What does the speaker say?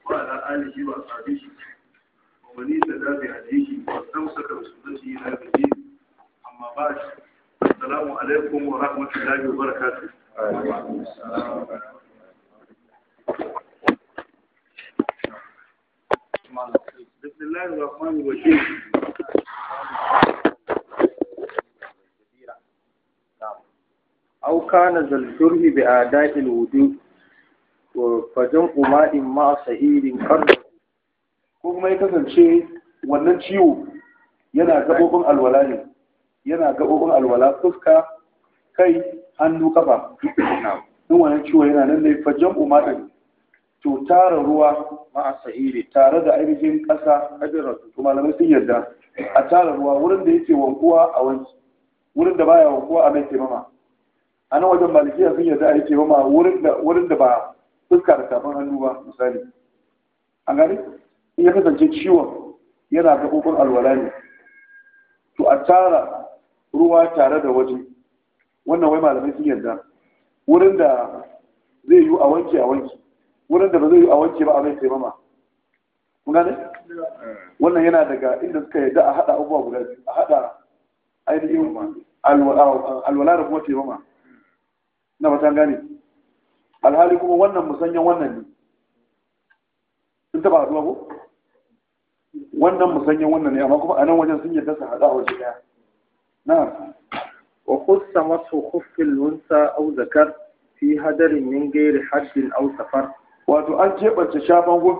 وعلى آله وأصحابه ومن اهتدى بهديه واستمسك بسنته إلى يوم الدين أما بعد السلام عليكم ورحمة الله وبركاته بسم الله الرحمن الرحيم أو كان ذا الجرح بأداء الوجود فجمع ماء مع سعيد قرن ko kuma ya kasance wannan ciwo yana gaɓoɓin alwala ne yana gaɓoɓin alwala fuska kai hannu kafa in wannan ciwo yana nan ne fajan umarin to tara ruwa مع سعيد tare da ainihin ƙasa hajjira to malamai sun yarda a tara ruwa wurin da yake wankuwa a wanki wurin da baya wankuwa a mai taimama a nan wajen malikiya sun yarda a yi taimama wurin da wurin da ba fuska da tafin hannu ba misali an gani in ya kasance ciwon yana gaɓoɓin alwala ne to a tara ruwa tare da waje wannan wai malamai sun yarda wurin da zai yi a wanke a wanki wurin da ba zai yi a wanke ba a mai taimama kun gane wannan yana daga inda suka yarda a haɗa abubuwa guda biyu a haɗa ainihin alwala da kuma taimama na matan gane alhali kuma wannan musanyen wannan ne sun taɓa haɗuwa ko wannan musanyen wannan ne amma kuma a nan wajen sun yarda su haɗa a waje ɗaya na وخص مسح خف الأنثى أو ذكر في هدر من غير حد أو سفر wato an keɓance shafan